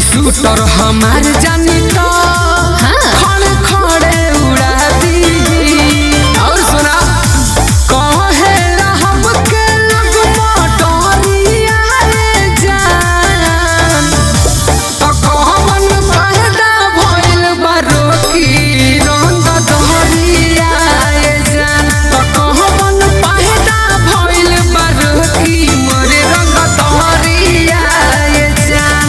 shooter हमार जानी तो खड़े खड़े उड़ा दी और सुना कहे रहब के लग मोटरिया रे जान तो कहवन फायदा भइल बारो की रंग दहरिया रे जान तो कहवन फायदा भइल बारो की मोरे रंग दहरिया रे जान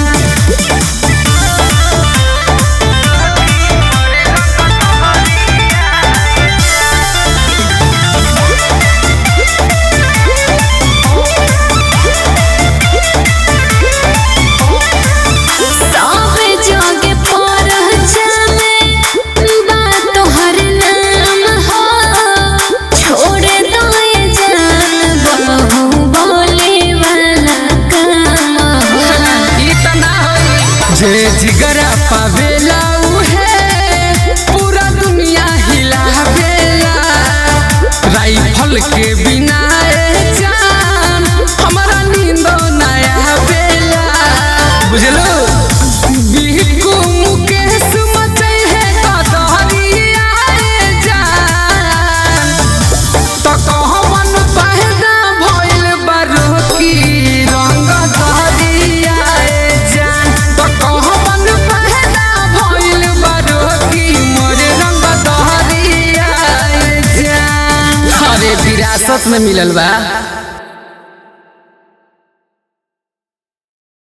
सावे जागे परचमे बा तोहर नाम हो छोड़ दो ये जान बहु बोले वाला काम हो इतना होई जे जिगरा पावेला उहे पूरा दुनिया हिलावेला राइफल के बिना ए जान हमारा नींदो ना आवेला बुझलो बिहकू मुकेश मचे है कदरिया रे जान तो कहवन पहदा भइल बारो की रंग दहरिया रे जान तो कहवन पहदा भइल बारो की मोरे रंग दहरिया रे जान अरे विरासत में मिलल बा